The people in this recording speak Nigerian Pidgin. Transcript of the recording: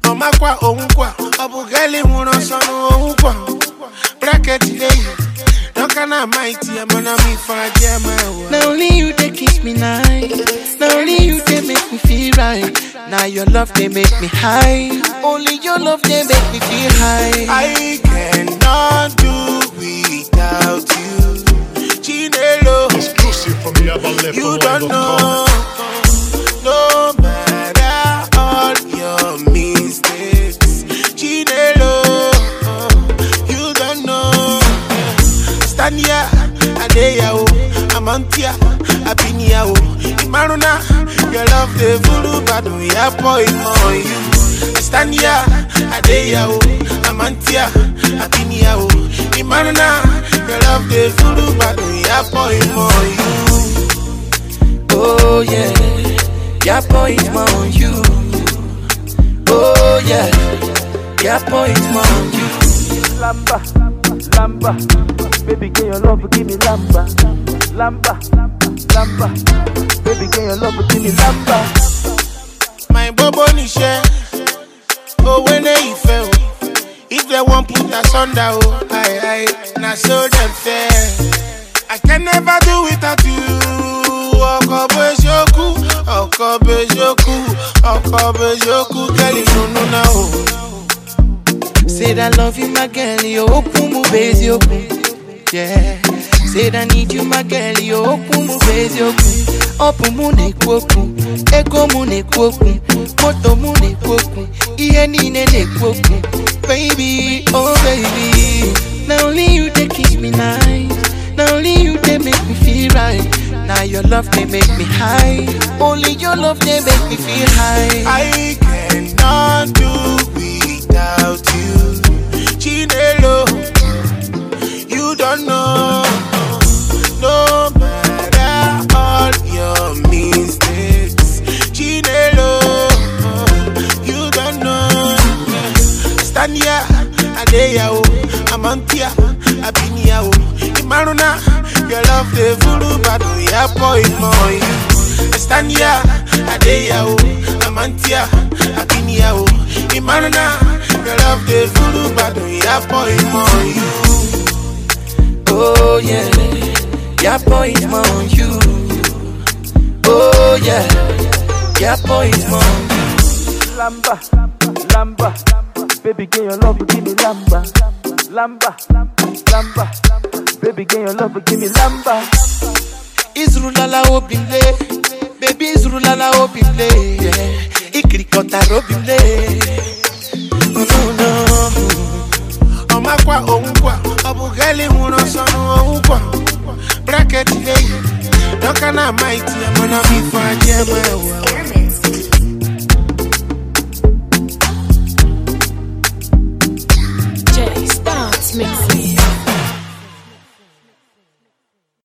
ọmakwa onwukwa ọ bụ gali nwụrụ ọsọ n'onwukwa bracket dey dọka na amaiti ya mana m ife adị ama ewe Now only you they kiss me nice. Now only you they make me feel right. Now your love they make me high. Only your love they make me feel high. I cannot do without you Chinelo Exclusive from You don't YabaLeftOnline.com. know No matter all your mistakes Chinelo You don't know Stand here Adeya o Amantia Abinia o Imaruna Your love the voodoo badu Ya boy for you Stand here Adeya o Amantia Abinia o Imaruna Your love the voodoo badu Ya boy for you Oh yeah, your boy is more on you. Oh yeah, your boy is more on you. Lamba, lamba, baby, can your love give me lamba, lamba, lamba, baby, can your love give me lamba. My bobo níṣẹ́, owó ní ìfẹ́ o. If they wan put us under o, aye aye, na so dem fẹ́. I can never do without you. Ọkọ̀ bẹ́sọ̀kú, ọkọ̀ bẹ́sọ̀kú, ọkọ̀ bẹ́sọ̀kú, kẹ́lí nunu náà o. Say that love you, my girl, you open mu base open. Yeah. Say that need you, my girl, you open mu base open. Open mu ne kwoku, ego mu ne kwoku, moto mu ne kwoku, iye nine ne kwoku. Baby, oh baby, now only you they kiss me nice. Now only you they make me feel right. Now your love they make me high. Only your love they make me feel high. I cannot do without you. Chinelo, you don't know. No matter all your mistakes. Chinelo, you don't know. Stand here, Adeya o, Amantia, Abinia o, Imaruna, your love the voodoo badu ya boy for you. Stand here, Adeya o, Amantia, Abinia o, Imaruna, your love the voodoo badu ya boy for you. Oh yeah, your boy is more on you. Oh yeah, your boy is more on you. Lamba, lamba, baby, can your love give me lamba, lamba, lamba, baby, can your love give me lamba. Izrulala obimle, baby Izrulala obimle, yeah. Ikrikota robimle. Oh no no. ọmakwa onwukwa ọ bụ gali nwụrụ ọsọ n'onwukwa bracket dey dọka na amaiti ya mana m ife adị ama ewe